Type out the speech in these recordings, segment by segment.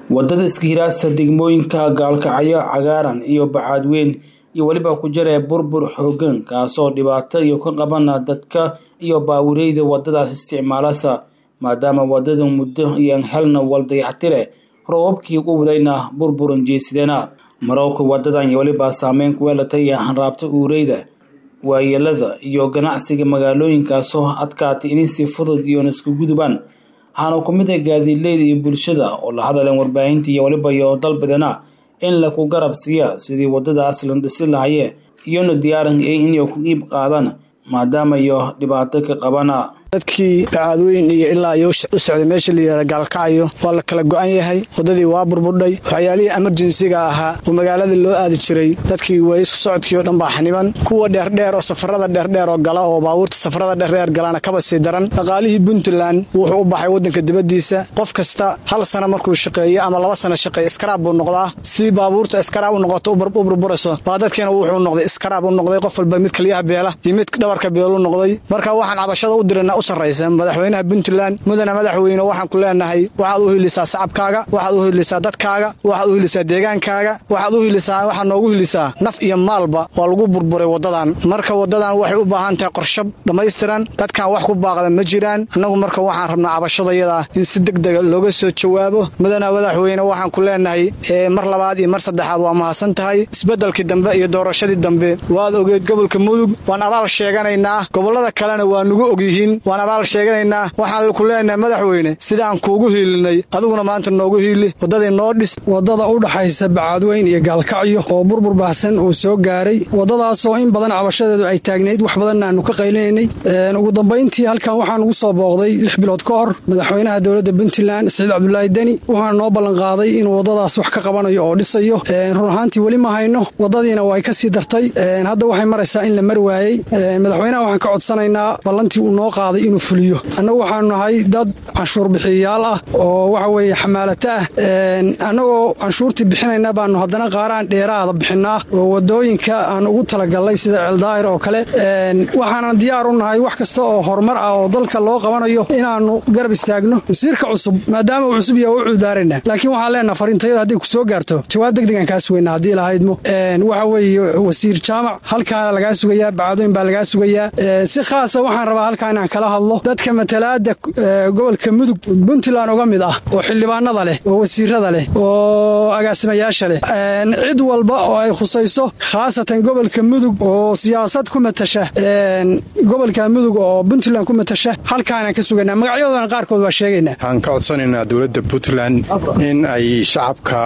wadada iskahiraasa degmooyinka gaalkacyo cagaaran iyo bacaadweyn iyo weliba ku jira burbur xoogan kaasoo dhibaato iyo ka qabana dadka iyo baawireeyda wadadaas isticmaalasa maadaama wadada muddo iyoan helna waldayactire roobabkii u wadayna burburan jeesidena marowka wadadan iyo weliba saameyn kuweelatay hanraabta uureyda waayeelada iyo ganacsiga magaalooyinkaasoo adkaatay inay si fudud iyoon isku gudubaan waxaana ku mid ah gaadiidleyda iyo bulshada oo la hadaleen warbaahinta iyo weliba iyo dalbadana in laku garab siiya sidii wadadaas la dhisi lahayee iyona diyaaran inay ku iib qaadaan maadaama iyo dhibaato ka qabana dadkii bacaadweyn iyo ilaa iyo u socday meesha layihahda gaalkacyo waa la kala go-an yahay waddadii waa burburdhay waxyaalihii emerjensiga ahaa oo magaalada loo aadi jiray dadkii way isku socodkii oo dhan baa xaniban kuwa dheerdheer oo safarada dheerdheer oo gala oo baabuurta safarada dheerdheer galana kaba sii daran dhaqaalihii puntland wuxuu u baxay waddanka dibaddiisa qof kasta hal sana markuu shaqeeyo ama laba sana shaqeeyo iskaraab buu noqdaa si baabuurta iskaraab u noqoto u burburayso baa dadkiina wuxuu noqday iskaraab u noqday qof walba mid kaliyaha beela iyo mid dhabarka beelu noqday marka waxaan cabashada u dirana madaxweynaha puntland mudana madaxweyne waxaan ku leenahay waxaad u hilisaa sacabkaaga waxaad u hilisaa dadkaaga waxaad u hilisaa deegaankaaga waxaad u hilisaa waxaad noogu hilisaa naf iyo maalba waa lagu burburay wadadan marka wadadan waxay u baahan tahay qorshab dhammaystiran dadkan wax ku baaqda ma jiraan annagu marka waxaan rabnaa cabashadayada in si degdega looga soo jawaabo mudana madaxweyne waxaan ku leenahay mar labaad iyo mar saddexaad waa mahadsan tahay isbedelkii dambe iyo doorashadii dambe waad ogeed gobolka mudug waan abaal sheeganaynaa gobolada kalena waa nugu ogyihiin sheeganaynaa waxaan ku leenahay madaxweyne sidaan kuugu hiilinay adiguna maanta noogu hiili waddadii noo dhis waddada u dhaxaysa bacaadweyn iyo gaalkacyo oo burbur baahsan uu soo gaaray waddadaasoo in badan cabashadeedu ay taagnayd wax badanna aanu ka qaylinaynay ugu dambayntii halkan waxaan ugu soo booqday lix bilood ka hor madaxweynaha dowladda puntland saciid cabdulaahi deni wuxuuna noo ballanqaaday inuu waddadaas wax ka qabanayo oo dhisayo run ahaantii weli ma hayno waddadiina way ka sii dartay hadda waxay maraysaa in la mari waayey madaxweynaha waxaan ka codsanaynaa ballantii uu noo qaaday inuu fuliyo annagu waxaanu nahay dad canshuur bixiyayaal ah oo waxa weeye xamaalata ah annagoo canshuurtii bixinayna baanu haddana qaaraan dheeraada bixinaa oo wadooyinka aan ugu talagalnay sida celdaahir oo kale waxaana diyaar u nahay wax kasta oo horumar ah oo dalka loo qabanayo inaannu garab istaagno wasiirka cusub maadaama uu cusub yaha u cudaarana laakiin waxaan leenaha fariintayadu hadday ku soo gaarto jawaab degdegan kaa sugayna haddii lahaydmo waxa weeye wasiir jaamac halkaana lagaa sugayaa bacadooyin baa lagaa sugayaa si khaasa waxaan rabaa halkaa inaan kala hadlo dadka matalaada gobolka mudug puntland uga mid ah oo xildhibaanada leh oo wasiirada leh oo agaasimayaasha leh cid walba oo ay khusayso khaasatan gobolka mudug oo siyaasad ku matasha gobolka mudug oo puntland ku matasha halkaanaan ka suganaa magacyadoodana qaarkood waa sheegaynaa waxaan ka codsanaynaa dowladda puntland in ay shacabka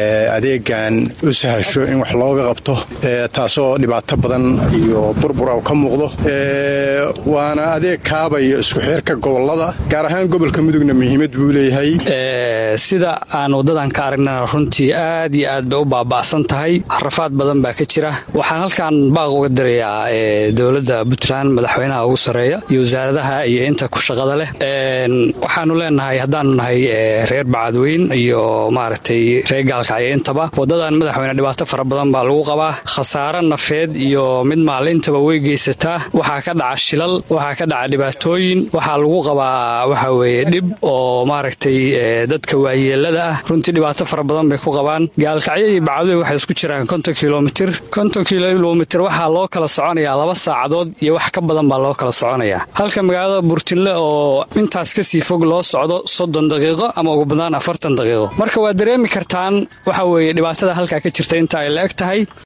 adeegan u sahasho in wax looga qabto taasoo dhibaato badan iyo burbura ka muuqdo waana adeeg kaabaya isku xeerka gobolada gaar ahaan gobolka mudugna muhiimad buu leeyahay sida aan waddadan ka aragnana runtii aad iyo aad bay u baaba'san tahay rafaad badan baa ka jira waxaan halkan baaq uga dirayaa dowladda puntland madaxweynaha ugu sarreeya iyo wasaaradaha iyo inta ku shaqada leh waxaanu leenahay haddaanu nahay reer bacadweyn iyo maaragtay reer gaalkacyo intaba waddadan madaxweyne dhibaato fara badan baa lagu qabaa khasaare nafeed iyo mid maalintaba way geysataa waxaa ka dhaca shilal waxaa ka dhaca dhibaatooyin waxaa lagu qabaa waxa weeye dhib oo maaragtay dadka waayeelada ah runtii dhibaato fara badan bay ku qabaan gaalkacyo iyo bacadooy waxay isku jiraan konton kilomitir konton kilomitir waxaa loo kala soconayaa laba saacadood iyo wax ka badan baa loo kala soconayaa halka magaalada burtinle oo intaas kasii fog loo socdo soddon daqiiqo ama ugu badnaan afartan daqiiqo marka waa dareemi kartaan waxa weeye dhibaatada halkaa ka jirta inta ay la eg tahay